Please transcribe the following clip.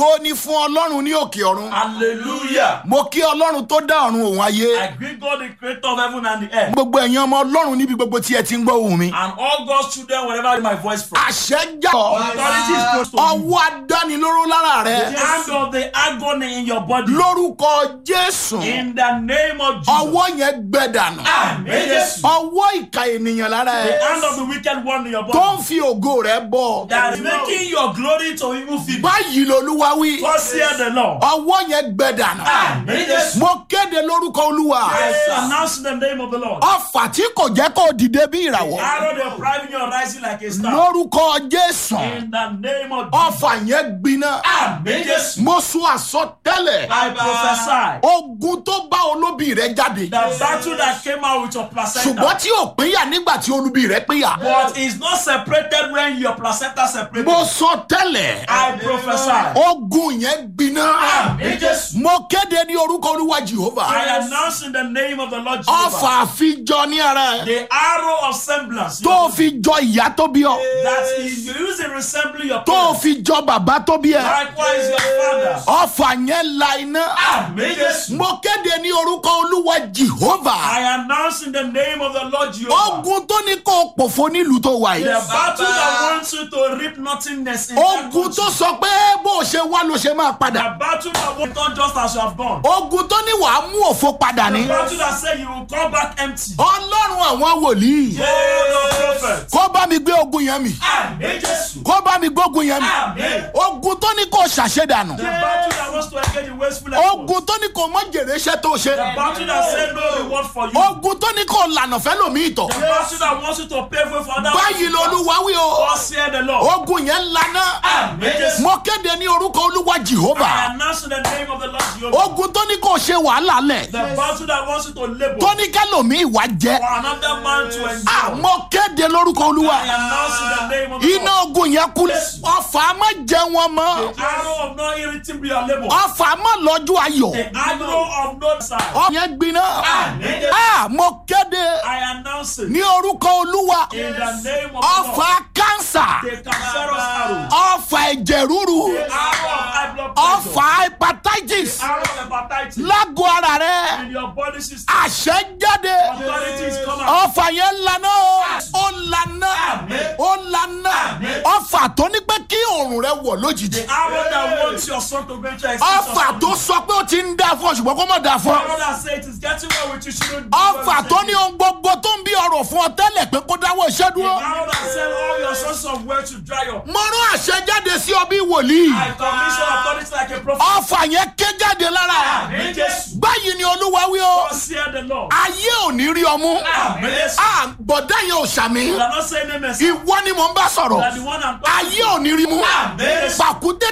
ògo ni fún ọlọ́run ní òkè ọ̀run Hallelujah. mo kí ọlọ́run tó dá ọ̀run òun ayé I greet God, the creator of heaven and the earth. gbogbo ẹ̀yin ọmọ ọlọ́run níbi gbogbo tí ẹ ti ń gbọ́ ohùn mi And all God's children, wherever I hear my voice from. àṣẹ jà Authority is close to you. ọwọ́ adánilóró lára The rẹ hand of the agony in your body. lórúkọ jésù In the name of Jesus. ọwọ́ yẹn gbẹ dànù Amen. Jesus. ọwọ́ ìka ènìyàn lára The ẹ hand of the wicked one in your tó body. ń fi ògo rẹ bọ That is making your glory to evil people. báyìí lolúwa wí Thus hear the Lord. ọwọ́ yẹn gbẹ dànù Amen. Jesus. mo kéde lórúkọ olúwa I announce in the name of the Lord. ọfà tí kò jẹ́ kó dìde bí ìràwọ̀ Arrow they are driving you rising like a star. lórúkọ jésù In the name of Jesus. ọfà yẹn gbiná Amen. Jesus. mo sún àsọtẹ́lẹ̀ I prophesy. ogun tó bá olóbì rẹ jáde The battle that came out with your placenta. ṣùgbọ́n tí ò pínyà nígbà tí olóbì rẹ pínyà But it's not separated when your placenta separated. mo sọ tẹ́lẹ̀ I prophesy. ogun yẹn gbiná Amen. Jesus. mo kéde ní orúkọ olúwa jehova I announce in the name of the Lord Jehovah. ọfà àfijọ ní ara ẹ The arrow of semblance. tó fi jọ ìyá tó bí ọ That is using resembling your tó parents. fi jọ bàbá tó bí ẹ Likewise your father. ọfà yẹn la iná Amen. Jesus. mo kéde ní orúkọ olúwa jehova I announce in the name of the Lord Jehovah. ogun tó ní kó o pòfo nílùú tó wà The yìí battle that wants you to reap nothingness in that ogun country. tó sọ pé bó o ṣe wá ló ṣe máa The padà battle that won't turn just as you have gone. ogun tó ní wàá mú òfo padà ní The battle that said you will come back empty. ọlọ́run àwọn wòlíì Oh, the prophet. kó bá mi gbé ogun yẹn mi Amen. Jesus. kó bá mi gbógun yẹn mi Amen. ogun tó ní kó o ṣàṣedànù The battle that wants to engage in wasteful efforts. ogun tó ní kó o mọ jèrè iṣẹ́ tó ṣe The battle that said no reward for you. ogun tó ní kó o lànà fẹ́ lòmí ìtọ̀ The battle that wants you to pay for for other báyìí lolúwa wí o Thus hear the Lord. ogun yẹn lana Amen. Jesus. mo kéde ní orúkọ olúwa I jehova announce in the name of the Lord Jehovah. ogun tó ní kó o ṣe wàhálà lẹ̀ The battle that wants you to labor tó ní kẹlòmí ìwà jẹ for another man to enjoy. mo kéde lórúkọ olúwa I announce in the name of the iná Lord. ogun yẹn kú ọfà má jẹ wọn mọ The arrow of no irriting be your labor. ọfà má lọ́jọ́ ayọ̀ The arrow of no side. ọfà yẹn gbiná Amen. Ah, mo kéde I announce it ní orúkọ olúwa in the name of the ọfà Lord. kánsà The cancerous arrow. ọfà ẹ̀jẹ̀ ríru The arrow of high blood pressure. ọfà hepatitis Arrow of hepatitis. lágọ̀ ara rẹ In your body system. àṣẹ jáde Authorities come out. ọfà yẹn lana o ó lana Amen. ó lana Amen. ọfà tó ní pé kí oòrùn rẹ wọ̀ lójijì The arrow that wants your son to venture exit ọfà tó sọ pé ó ti ń dá fún ọ ṣùgbọ́n kó má dá fún ọ arrow that say it is getting well with you shouldn't do ọfà well tó with ní you. ohun gbogbo tó ń bí ọrọ̀ fún ọ tẹ́lẹ̀ pé kó dáwọ́ iṣẹ́ The dúró arrow that sell all your sources of wealth to dry up. mo rán àṣẹ jáde sí ọ bí wòlíì I commission authorities like a prophet. ọfà yẹn ké jáde lára Amen. Jesus. báyìí ni olúwa wí o Thus hear the Lord. ayé ò ní rí ọmú Amen. Jesus. Ah, bọ̀dá yẹn ò sàmì You are not saying amen. sir. ìwọ ni mò ń bá You sọ̀rọ̀ are the one I'm talking ayé ò ní rí mú Amen. pàkúté